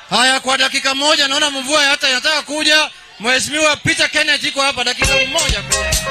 Haya, kwa dakika moja, naona mvua hata inataka kuja. Mheshimiwa Peter Kenneth iko hapa, dakika moja.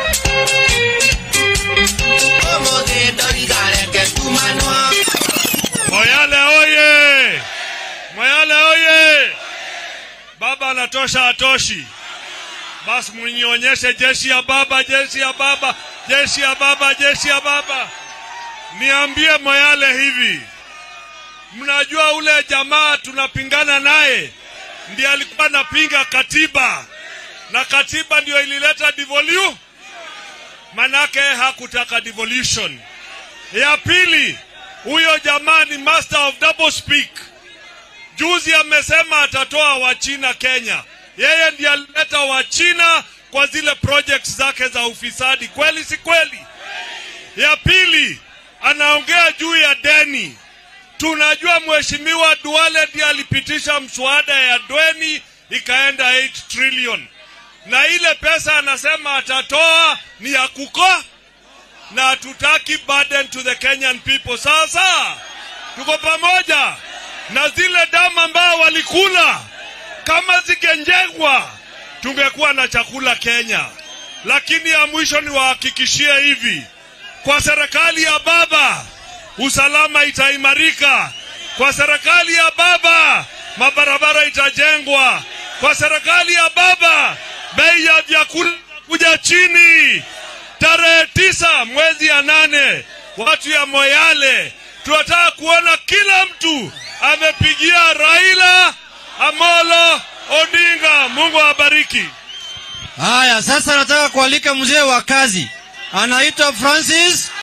Moyale oye! Moyale oye! Baba anatosha atoshi. Basi mnionyeshe jeshi ya baba, jeshi ya baba, jeshi ya baba, jeshi ya baba. Niambie Moyale hivi, mnajua ule jamaa tunapingana naye ndiye alikuwa anapinga katiba, na katiba ndio ilileta devolution, manake hakutaka devolution. Ya pili, huyo jamaa ni master of double speak. Juzi amesema atatoa Wachina Kenya, yeye ndiye alileta Wachina kwa zile projects zake za ufisadi. Kweli si kweli? Ya pili, anaongea juu ya deni. Tunajua mheshimiwa Duale ndiye alipitisha mswada ya deni ikaenda 8 trillion, na ile pesa anasema atatoa ni ya kuko na hatutaki burden to the Kenyan people. Sasa tuko pamoja na zile damu ambao walikula, kama zingejengwa tungekuwa na chakula Kenya. Lakini ya mwisho ni wahakikishie hivi, kwa serikali ya baba usalama itaimarika. Kwa serikali ya baba mabarabara itajengwa. Kwa serikali ya baba bei ya vyakula kuja chini. Tarehe tisa mwezi ya nane, watu ya Moyale tunataka kuona kila mtu amepigia Raila Amolo Odinga. Mungu awabariki. Haya, sasa nataka kualika mzee wa kazi, anaitwa Francis